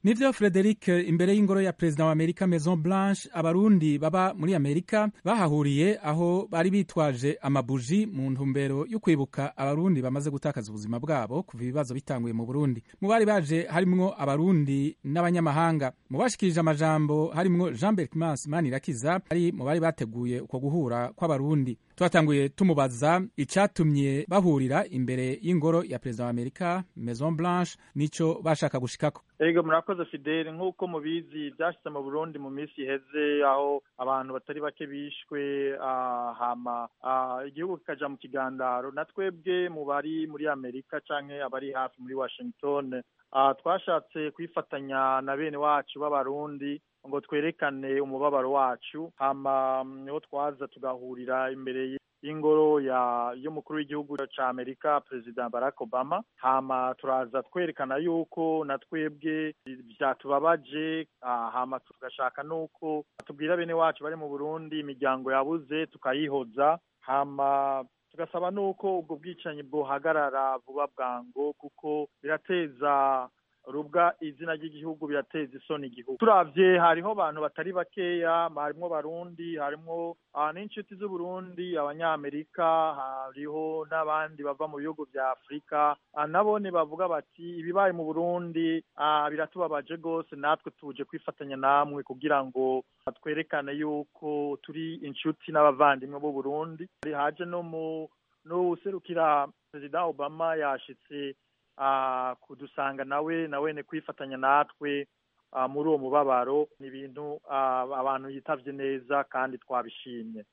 nivyo frederic imbere y'ingoro ya perezida wa amerika maison blanche abarundi baba muri amerika bahahuriye aho bari bitwaje amabuji mu ntumbero yo kwibuka abarundi bamaze gutakaza ubuzima bwabo kuva ibibazo bitanguye mu burundi mu bari baje harimwo abarundi n'abanyamahanga mu bashikirije amajambo harimwo jean berkmans manirakiza ari mu bari bateguye uko guhura kw'abarundi twatanguye tumubaza icatumye bahurira imbere y'ingoro ya perezida wa amerika maison blanche nico bashaka gushikako ego murakoze fidele nk'uko mubizi byashyize mu burundi mu minsi iheze aho abantu batari bake bishwe hama igihugu kikaja mu kigandaro na twebwe mu bari muri amerika canke abari hafi muri washington twashatse kwifatanya na bene wacu b'abarundi ngo twerekane umubabaro wacu hama niho twaza tugahurira imbere y'ingoro ya y'umukuru w'igihugu ca Amerika Perezida Barack Obama hama turaza twerekana yuko na twebwe vyatubabaje hama tugashaka nuko tubwira bene wacu bari mu Burundi imiryango yabuze tukayihoza hama tugasaba nuko ubwo bwicanyi bwohagarara vuba bwango kuko birateza rubwa izina ry'igihugu birateza isoni igihugu turavye hariho abantu batari bakeya harimwo barundi harimwo n'inshuti z'uburundi abanyamerika hariho n'abandi bava mu bihugu vya afurika nabone bavuga bati ibibaye mu burundi biratubabaje rwose natwe tuje kwifatanya namwe kugira ngo twerekane yuko turi inshuti n'abavandimwe b'uburundi haje no mu n'uwuserukira perezida obama yashitse kudusanga nawe nawene kwifatanya natwe muri uwo mubabaro ni ibintu abantu yitavye neza kandi twabishimye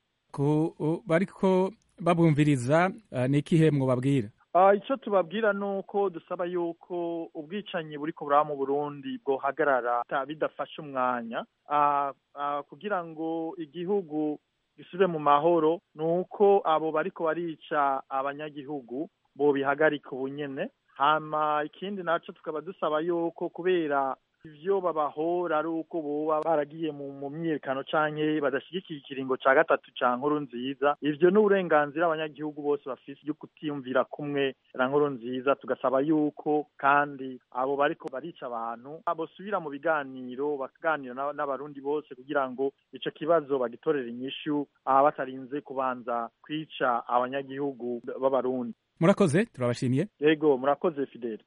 bariko babumviriza ni ikihe mwobabwira icyo tubabwira ni uko dusaba yuko ubwicanyi buriko buraba mu burundi bwohagarara bidafashe umwanya kugira ngo igihugu gisubire mu mahoro ni uko abo bariko barica abanyagihugu bobihagarika ubunyene hama ikindi naco tukaba dusaba yuko kubera ivyo babahora ari uko boba baragiye mu myiyerekano canke badashigikiye ikiringo ca gatatu ca nkuru nziza ivyo ni uburenganzira abanyagihugu bose bafise byo kutiyumvira kumwe na nkuru nziza tugasaba yuko kandi abo bariko barica abantu bosubira mu biganiro bakaganira n'abarundi bose kugira ngo ico kibazo bagitorere inyishu batarinze kubanza kwica abanyagihugu b'abarundi murakoze turabashimiye yego murakoze fidele